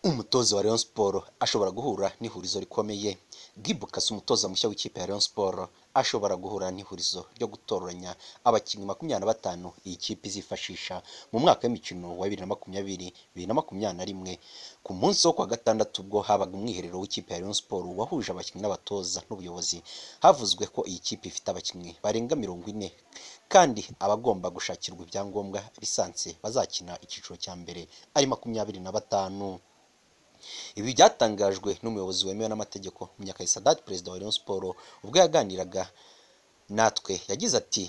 umutoza wa Rayon Sports ashobora guhura n'ihurizo rikomeye Gibukasi umutoza mushya w'ikipe ya Rayon Sports ashobora guhura n'ihurizo ryo gutoranya abakinnyi makumyabiri na batanu iyi kipe izifashisha mu mwaka w'imikino wa bibiri na makumyabiri bibiri na makumyabiri na rimwe ku munsi wo kuwa gatandatu ubwo habaga umwiherero w'ikipe ya Rayon Sports wahuje abakinnyi n'abatoza n'ubuyobozi havuzwe ko iyi kipe ifite abakinnyi barenga mirongo ine kandi abagomba gushakirwa ibyangombwa lisansi bazakina icyiciro cya mbere ari makumyabiri na batanu ibi byatangajwe n'umuyobozi wemewe n'amategeko Munyakayi Sadat perezida wa Rayon Sports ubwo yaganiraga natwe yagize ati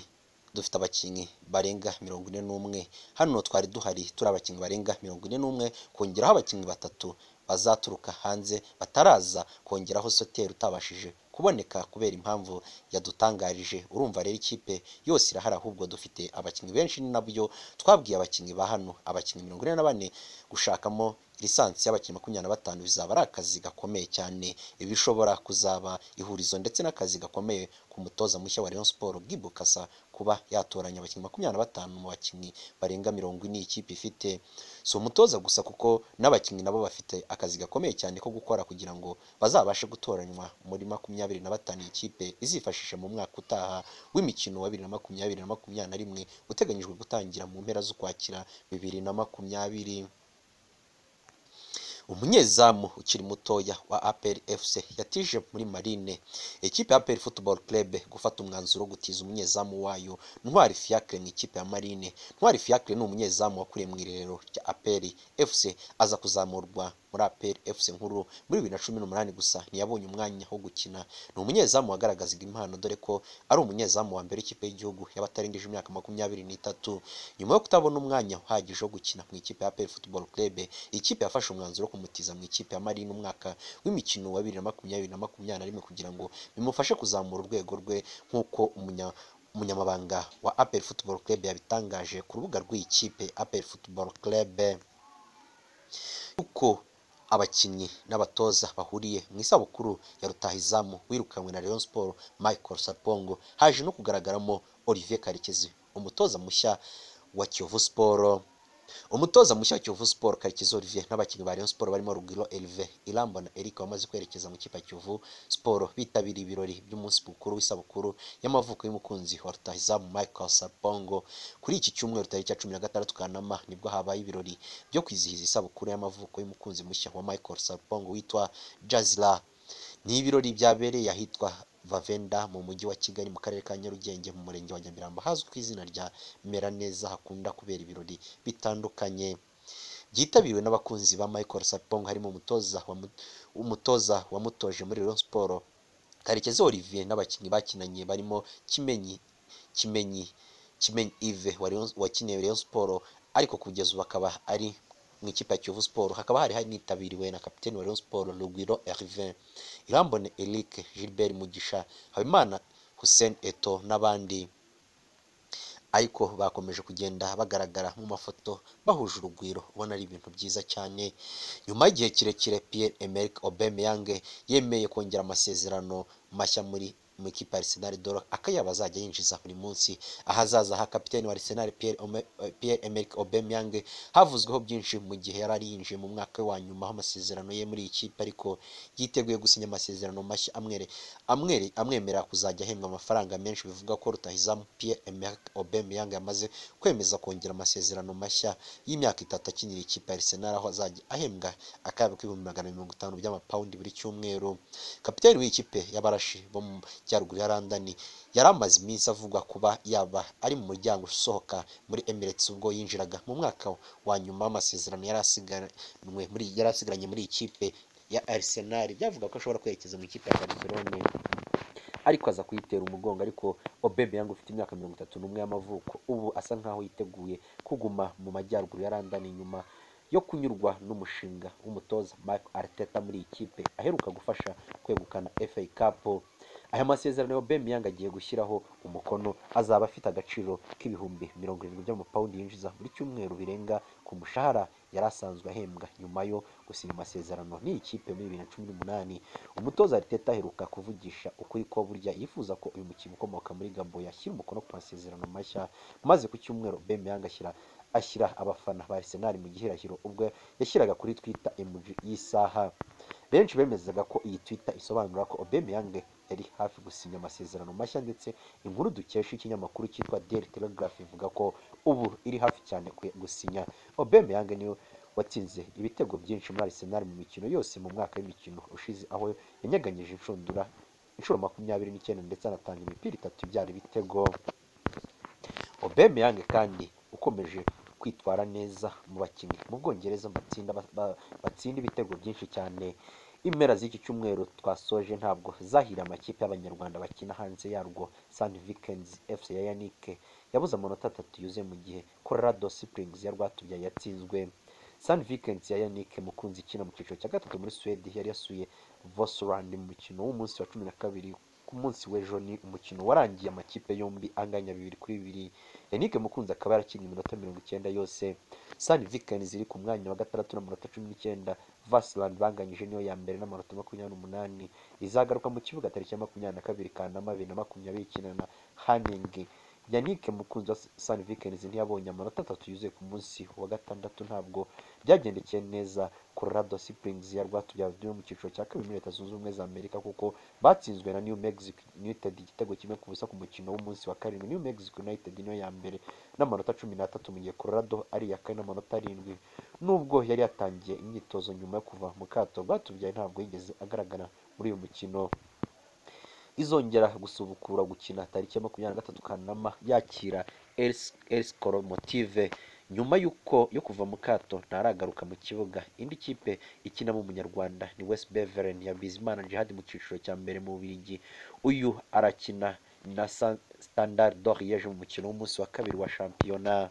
dufite abakinnyi barenga mirongo ine n'umwe hano twari duhari turi abakinnyi barenga mirongo ine n'umwe kongeraho abakinnyi batatu bazaturuka hanze bataraza kongeraho soteri utabashije kuboneka kubera impamvu yadutangarije urumva rero ikipe yose irahari ahubwo dufite abakinnyi benshi ni nabyo twabwiye abakinnyi ba hano abakinnyi mirongo ine na bane gushakamo lisansi y'abakinnyi makumyabiri na batanu bizaba ari akazi gakomeye cyane ibi bishobora kuzaba ihurizo ndetse n'akazi gakomeye ku mutoza mushya wa Rayon Sports Gibukasa kuba yatoranya abakinnyi makumyabiri na batanu mu bakinnyi barenga mirongo ine ikipe ifite si umutoza gusa kuko n'abakinnyi nabo bafite akazi gakomeye cyane ko gukora kugira ngo bazabashe gutoranywa muri makumyabiri na batanu iyi kipe izifashisha mu mwaka utaha w'imikino wa bibiri na makumyabiri na makumyabiri na rimwe uteganyijwe gutangira mu mpera z'ukwakira bibiri na makumyabiri umunyezamu ukiri mutoya wa APR FC yatije muri Marine ikipe ya APR Football Club gufata umwanzuro wo gutiza umunyezamu wayo Ntwari Fiacre mu ikipe ya Marine Ntwari Fiacre ni umunyezamu wakuriye mu irerero rya APR FC aza kuzamurwa muri APR FC nkuru muri bibiri na cumi n'umunani gusa ntiyabonye umwanya wo gukina ni umunyezamu wagaragazaga impano dore ko ari umunyezamu wa mbere w'ikipe y'igihugu y'abatarengeje imyaka makumyabiri n'itatu nyuma yo kutabona umwanya uhagije wo gukina mu ikipe ya APR Football Club ikipe yafashe umwanzuro wo kumutiza mu ikipe ya Marine umwaka w'imikino wa bibiri na makumyabiri na makumyabiri na rimwe kugira ngo bimufashe kuzamura urwego rwe nk'uko umunya umunyamabanga wa APR Football Club yabitangaje ku rubuga rw'iyi kipe APR Football Club uko abakinnyi n'abatoza bahuriye mu isabukuru ya rutahizamu wirukanwe na Rayon Sports Michael Sapongo haje no kugaragaramo Olivier Karekezi umutoza mushya wa Kiyovu Sports umutoza mushya wa Kiyovu Sports Karekezi Olivier n'abakinnyi ba Rayon Sports barimo Rugiro Elve Iramba na Eric bamaze kwerekeza mu kipe ya Kiyovu Sports bitabiriye ibirori by'umunsi mukuru w'isabukuru y'amavuko y'umukunzi wa rutahizamu Michael Sapongo kuri iki cyumweru tariki ya cumi na gatandatu Kanama nibwo habaye ibirori byo kwizihiza isabukuru y'amavuko y'umukunzi mushya wa Michael Sapongo witwa Jazira ni ibirori byabereye ahitwa Vavenda mu mujyi wa Kigali mu karere ka Nyarugenge mu murenge wa Nyamirambo hazwi ku izina rya Meraneza hakunda kubera ibirori bitandukanye byitabiriwe n'abakunzi ba Michael Sapong harimo umutoza wa mu- umutoza wamutoje muri Rayon Sports Karekezi Olivier n'abakinnyi bakinanye barimo Kimenyi Kimenyi Kimenyi Yves wa Rayon- wakiniye Rayon Sports ariko kugeza ubu akaba ari mu ikipe ya Kiyovu Sports hakaba hari hanitabiriwe na kapiteni wa Rayon Sports Rugwiro Hervin Irambone Eric Gilbert Mugisha Habimana Hussein Eto n'abandi ariko bakomeje kugenda bagaragara mu mafoto bahuje urugwiro ubona ari ibintu byiza cyane nyuma y'igihe kirekire Pierre Emerick Aubameyang yemeye kongera amasezerano mashya muri mu ikipe ya Arsenal dore akayabo azajya yinjiza buri munsi ahazaza ha kapiteni wa Arsenal Pierre Ome- Pierre Emerick Aubameyang havuzweho byinshi mu gihe yari ari yinjiye mu mwaka wa nyuma aho amasezerano ye muri iyi kipe ariko yiteguye gusinya amasezerano mashya amwere amwere amwemerera kuzajya ahembwa amafaranga menshi bivuga ko rutahizamu Pierre Emerick Aubameyang yamaze kwemeza kongera amasezerano mashya y'imyaka itatu akinira ikipe ya Arsenal aho azajya ahembwa akayabo k'ibihumbi magana mirongo itanu by'amapawundi buri cyumweru kapiteni w'iyi kipe y'abarashi bo mu majyaruguru ya London yari amaze iminsi avugwa kuba yaba ari mu muryango usohoka muri Emirates ubwo yinjiraga mu mwaka wa nyuma w'amasezerano yari asigaranywe muri yari asigaranye muri iyi kipe ya Arsenal byavuga ko ashobora kwerekeza mu ikipe ya Barcelona ariko aza kuyitera umugongo ariko Aubameyang ufite imyaka mirongo itatu n'umwe y'amavuko ubu asa nkaho yiteguye kuguma mu majyaruguru ya London nyuma yo kunyurwa n'umushinga w'umutoza Mark Arteta muri iyi kipe aheruka gufasha kwegukana FA Cup aya masezerano Aubameyang agiye gushyiraho umukono azaba afite agaciro k'ibihumbi mirongo irindwi by'amapawundi yinjiza buri cyumweru birenga ku mushahara yari asanzwe ahembwa nyuma yo gusinya amasezerano n'iyi kipe muri bibiri na cumi n'umunani umutoza Arteta aheruka kuvugisha ukuri ko burya yifuza ko uyu mukinnyi ukomoka muri Gabon yashyira umukono ku masezerano mashya maze ku cyumweru Aubameyang ashyira ashyira abafana ba Arsenal mu gihirahiro ubwo yashyiraga kuri Twitter emoji y'isaha benshi bemezaga ko iyi Twitter isobanura ko Aubameyang yari hafi gusinya amasezerano mashya ndetse inkuru dukesha ikinyamakuru cyitwa Daily Telegraph ivuga ko ubu iri hafi cyane kwe- gusinya Aubameyang niwe watsinze ibitego byinshi muri Arsenal mu mikino yose mu mwaka w'imikino ushize aho yanyaganyije inshundura inshuro makumyabiri n'icyenda ndetse anatanga imipira itatu ibyara ibitego Aubameyang kandi ukomeje kwitwara neza mu bakinnyi mu Bwongereza batsinda ba- batsinda ibitego byinshi cyane impera z'iki cyumweru twasoje ntabwo zahira amakipe y'abanyarwanda bakina hanze yarwo Sun Vikings FC ya Yannick yabuze amanota atatu yuzuye mu gihe Colorado Springs ya Rwatubyaye yatsinzwe Sun Vikings ya Yannick Mukunzi ikina mu cyiciro cya gatatu muri Sweden yari yasuye Vosland mu mukino w'umunsi wa cumi na kabiri ku munsi w'ejo ni umukino warangiye amakipe yombi anganya bibiri kuri bibiri Yannick Mukunzi akaba yarakinnye iminota mirongo icyenda yose Sun Vikings iri ku mwanya wa gatandatu n'amanota cumi n'icyenda Vassland banganyije niyo ya mbere n'amanota makumyabiri n'umunani izagaruka mu kibuga tariki ya makumyabiri na kabiri Kanama bibiri na makumyabiri ikina na Haning Yannick Mukunzi wa Sun Vikings ntiyabonye amanota atatu yuzuye ku munsi wa gatandatu ntabwo byagendekeye neza Colorado Springs ya Rwatubyaye yo mu cyiciro cya kabiri muri Leta Zunze Ubumwe za Amerika kuko batsinzwe na New Mexico United igitego kimwe ku busa ku mukino w'umunsi wa karindwi New Mexico United niyo ya mbere n'amanota cumi n'atatu mu gihe Colorado ari iya kane n'amanota arindwi nubwo yari yatangiye imyitozo nyuma yo kuva mu kato Rwatubyaye ntabwo yigeze agaragara muri uyu mukino izongera gusubukura gukina tariki ya makumyabiri na gatatu Kanama yakira Else Lokomotive nyuma y'uko yo kuva mu kato ntaragaruka mu kibuga indi kipe ikinamo umunyarwanda ni West Beveren ya Bizimana Djihad mu cyiciro cya mbere mu Bubiligi uyu arakina na Sa- Standard Liège mu mukino w'umunsi wa kabiri wa shampiyona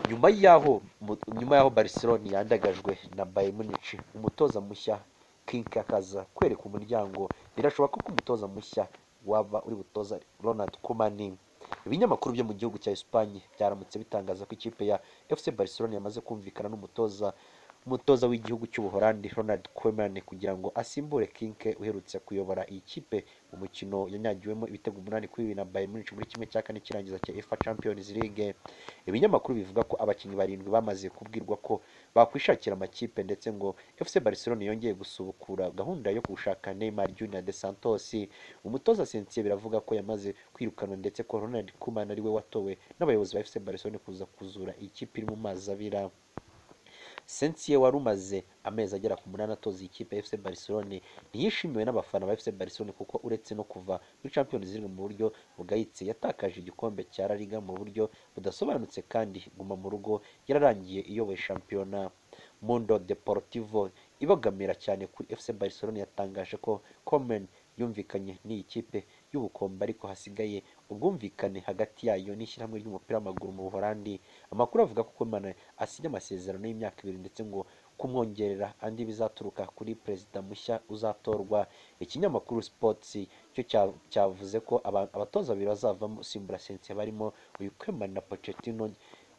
nyuma y'aho mu- nyuma y'aho Barcelona yandagajwe na Bayern Munich umutoza mushya Kink akaza kwereka umuryango birashoboka ko umutoza mushya waba uri butoza Ronald Koeman ibinyamakuru byo mu gihugu cya Espagne byaramutse bitangaza ko ikipe ya FC Barcelona yamaze kumvikana n'umutoza umutoza w'igihugu cy'Ubuholandi Ronald Koeman kugira ngo asimbure Kinke uherutse kuyobora iyi kipe mu mukino yanyagiwemo ibitego umunani kuri bibiri na Bayern Munich muri kimwe cya kane cy'irangiza cya UEFA Champions League ibinyamakuru bivuga ko abakinnyi barindwi bamaze kubwirwa ko bakwishakira amakipe ndetse ngo FC Barcelona yongeye gusubukura gahunda yo gushaka Neymar Junior de Santos umutoza Sensiye biravuga ko yamaze kwirukanwa ndetse ko Ronald Koeman ariwe watowe n'abayobozi ba FC Barcelona kuza kuzura iyi kipe iri mu mazi abira Sensiye wari umaze amezi agera ku munani atoza iyi kipe ya FC Barcelona ntiyishimiwe n'abafana ba FC Barcelona kuko uretse no kuva muri Champions League mu buryo bugayitse yatakaje igikombe cya La Liga mu buryo budasobanutse kandi guma mu rugo yararangiye iyoboye shampiyona Mundo Deportivo ibogamira cyane kuri FC Barcelona yatangaje ko Komen yumvikanye n'iyi kipe y'ubukombe ariko hasigaye ubwumvikane hagati yayo n'ishyirahamwe ry'umupira w'amaguru mu Buholandi amakuru avuga ko Koeman asinya amasezerano y'imyaka ibiri ndetse ngo kumwongerera andi bizaturuka kuri perezida mushya uzatorwa ikinyamakuru Sports cyo cya- cyavuze ko aba- abatoza babiri bazavamo usimbura Sensiye barimo uyu Koeman na Pochettino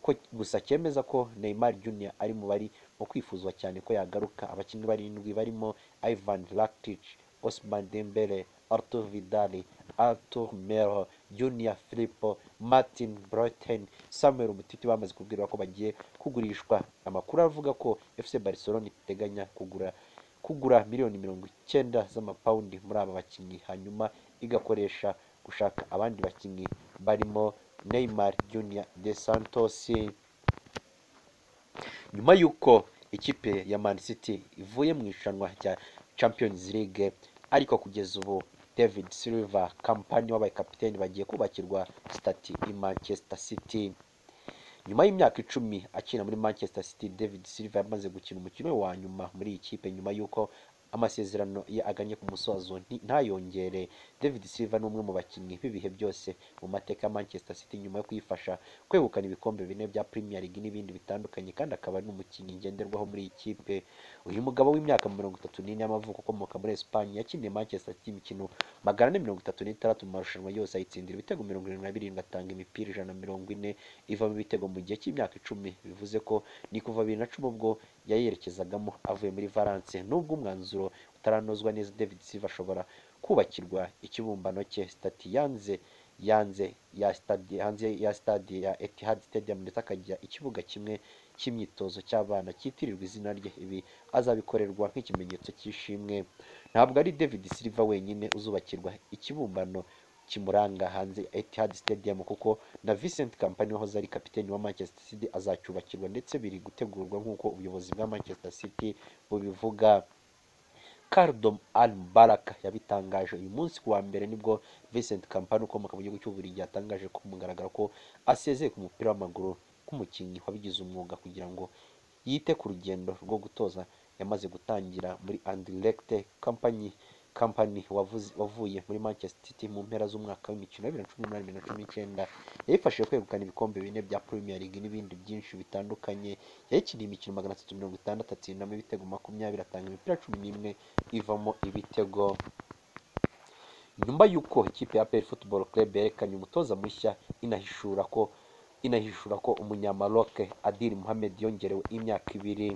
ko gusa cyemeza ko Neymar Junior ari mu bari mu kwifuzwa cyane ko yagaruka abakinnyi barindwi barimo Ivan Rakitic Ousmane Dembele Arthur Vidal Arthur Melo Junior Filippo Martin Brighton Samuel Umtiti bamaze kubwirwa ko bagiye kugurishwa amakuru avuga ko FC Barcelona iteganya kugura kugura miliyoni mirongo icyenda z'amapawundi muri aba bakinnyi hanyuma igakoresha gushaka abandi bakinnyi barimo Neymar Junior de Santos nyuma y'uko ikipe ya Man City ivuye mu irushanwa rya Champions League ariko kugeza ubu David Silva kampani w'abaye kapiteni bagiye kubakirwa stati i Manchester City nyuma y'imyaka icumi akina muri Manchester City David Silva yamaze gukina umukino we wa nyuma muri iyi kipe nyuma y'uko amasezerano ye aganye ku musozo nti- ntayongere David Silva ni umwe mu bakinnyi b'ibihe byose mu mateka ya Manchester City nyuma yo kuyifasha kwegukana ibikombe bine bya Premier League n'ibindi bitandukanye kandi akaba ari n'umukinnyi ngenderwaho muri iyi kipe uyu mugabo w'imyaka mirongo itatu n'ine y'amavuko ukomoka muri Espagne yakiniye Manchester City imikino magana ane mirongo itatu n'itandatu mu marushanwa yose ayitsindira ibitego mirongo irindwi na birindwi atanga imipira ijana na mirongo ine ivamo ibitego mu gihe cy'imyaka icumi bivuze ko ni kuva bibiri na cumi ubwo yayerekezagamo avuye muri Valence nubwo umwanzuro utaranozwa neza David Silva ashobora kubakirwa ikibumbano cye stati yanze yanze ya stade hanze ya stade ya Etihad Stadium ndetse akagira ikibuga kimwe cy'imyitozo cy'abana cyitirirwa izina rye ibi azabikorerwa nk'ikimenyetso cy'ishimwe ntabwo ari David Silva wenyine uzubakirwa ikibumbano kimuranga hanze ya Etihad Stadium kuko na Vincent Kompany wahoze ari kapiteni wa Manchester City azacyubakirwa ndetse biri gutegurwa nk'uko ubuyobozi bwa Manchester City bubivuga Kardom Al Baraka yabitangaje uyu munsi ku wa mbere nibwo Vincent Kompany ukomoka mu gihugu cy'Ububiligi yatangaje ku mugaragaro ko asezeye ku mupira w'amaguru nk'umukinnyi wabigize umwuga kugira ngo yite ku rugendo rwo gutoza yamaze gutangira muri Anderlecht Company Company wavuze- wavuye muri Manchester City mu mpera z'umwaka w'imikino ya 2018-2019 yayifashije kwegukana ibikombe bine bya Premier League n'ibindi byinshi bitandukanye yayikiniye imikino 366 atsinda ibitego 20 atanga imipira 11 ivamo ibitego nyuma y'uko ikipe ya APR Football Club yerekanye umutoza mushya inahishura ko inahishura ko umunyamaroc Adil Mohamed yongerewe imyaka ibiri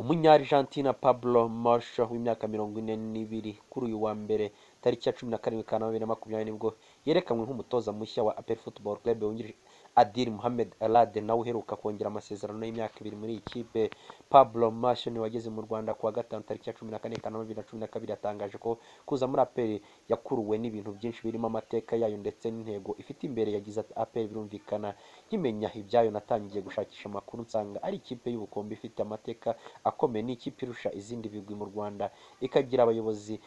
umunyarjantina Pablo Marsh w'imyaka mirongo ine n'ibiri kuri uyu wa mbere tariki ya cumi na karindwi ka bibiri na makumyabiri nibwo yerekanwe nk'umutoza mushya wa APR Football Club wungirije Adil Mohamed Elade nawe uheruka kongera amasezerano y'imyaka ibiri muri iyi kipe Pablo Marsh ni wageze mu Rwanda kuwa gatanu tariki ya cumi na kane Kanama bibiri na cumi na kabiri yatangaje ko kuza muri APR yakuruwe n'ibintu byinshi birimo amateka yayo ndetse n'intego ifite imbere yagize ati APR birumvikana nkimenya ibyayo natangiye gushakisha amakuru nsanga ari ikipe y'ubukombe ifite amateka akomeye ni ikipe irusha izindi bigwi mu Rwanda ikagira abayobozi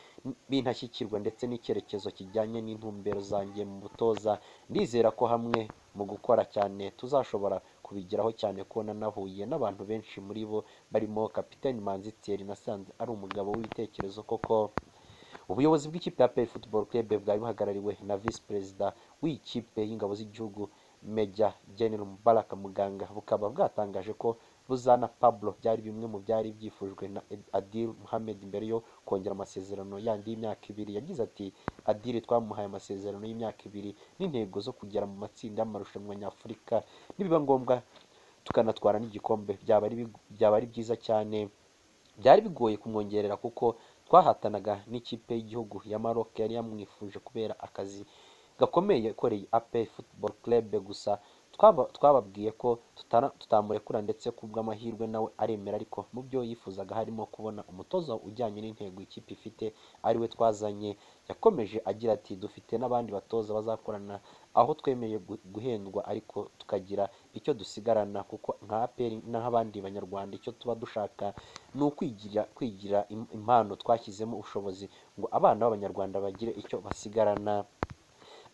b'intashyikirwa ndetse n'icyerekezo kijyanye n'intumbero zanjye mu butoza ndizera ko hamwe mu gukora cyane tuzashobora kubigeraho cyane ko nanahuye n'abantu benshi muri bo barimo kapiteni Manzi Thierry nasanze ari umugabo w'ibitekerezo koko ubuyobozi bw'ikipe ya Play Football Club bwari buhagarariwe na Visi Perezida w'iyi kipe y'ingabo z'igihugu Major General Mubaraka Muganga bukaba bwatangaje ko Buzana Pablo byari bimwe mu byari byifujwe na Adil Mohamed mbere yo kongera amasezerano yandi y'imyaka ibiri yagize ati Adil twamuhaye amasezerano y'imyaka ibiri n'intego zo kugera mu matsinda y'amarushanwa nyafurika nibiba ngombwa tukanatwara n'igikombe byaba ari bi- byaba ari byiza cyane byari bigoye kumwongerera kuko twahatanaga n'ikipe y'igihugu ya Maroc yari yamwifuje kubera akazi gakomeye yakoreye AP Football Club gusa twaba- twababwiye ko tutana- tutamurekura ndetse kubw'amahirwe nawe aremera ariko mu byo yifuzaga harimo kubona umutoza ujyanye n'intego ikipe ifite ariwe twazanye yakomeje agira ati dufite n'abandi batoza bazakorana aho twemeye gu- guhendwa ariko tukagira icyo dusigarana kuko nka APR n'abandi banyarwanda icyo tuba dushaka ni ukwigira kwigira im- impano twashyizemo ubushobozi ngo abana b'abanyarwanda bagire icyo basigarana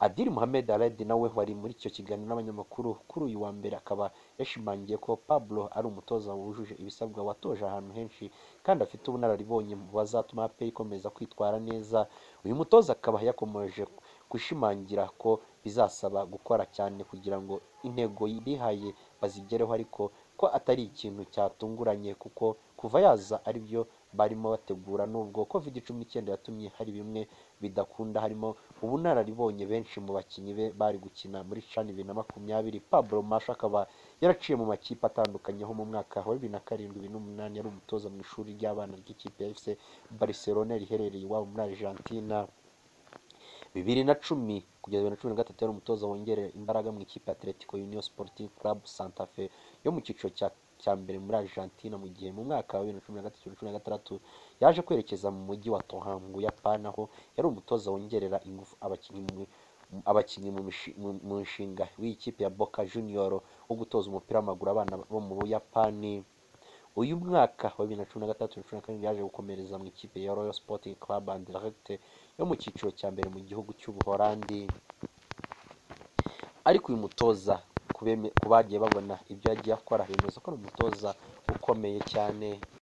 Adil Mohamed Alad nawe wari muri icyo kiganiro n'abanyamakuru kuri uyu wa mbere akaba yashimangiye ko Pablo ari umutoza wujuje ibisabwa watoje ahantu henshi kandi afite ubunararibonye mu bazatuma APR ikomeza kwitwara neza uyu mutoza akaba yakomeje gushimangira ko bizasaba gukora cyane kugira ngo intego bihaye bazigereho ariko ko atari ikintu cyatunguranye kuko kuva yaza ari byo barimo bategura nubwo covid cumi n'icyenda yatumye hari bimwe bidakunda harimo ubunararibonye benshi mu bakinnyi be bari gukina muri chan bibiri na makumyabiri pablo masha akaba yaraciye mu makipe atandukanye ho mu mwaka wa bibiri na karindwi bibiri n'umunani yari umutoza mu ishuri ry'abana ry'ikipe ya fc barcelona riherereye iwabo muri argentina bibiri na cumi kugeza bibiri na cumi na gatatu yari umutoza wongerera imbaraga mu ikipe ya Atletico Union Sporting Club Santa Fe yo mu cyiciro cya cya mbere muri Argentina mu gihe mu mwaka wa bibiri na cumi na gatatu bibiri na cumi na gatandatu yaje kwerekeza mu mujyi wa Toha mu Buyapani aho yari umutoza wongerera ingufu abakinnyi mu abakinnyi mu mishi- mu- mu nshinga w'iyi kipe ya Boca Junior wo gutoza umupira w'amaguru abana bo mu Buyapani uyu mwaka wa bibiri na cumi na gatatu bibiri na cumi na karindwi yaje gukomereza mu ikipe ya Royal Sporting Club and Direct yo mu cyiciro cya mbere mu gihugu cy'ubuholandi ariko uyu mutoza ku beme- ku bagiye babona ibyo yagiye akora bemeza ko ari umutoza ukomeye cyane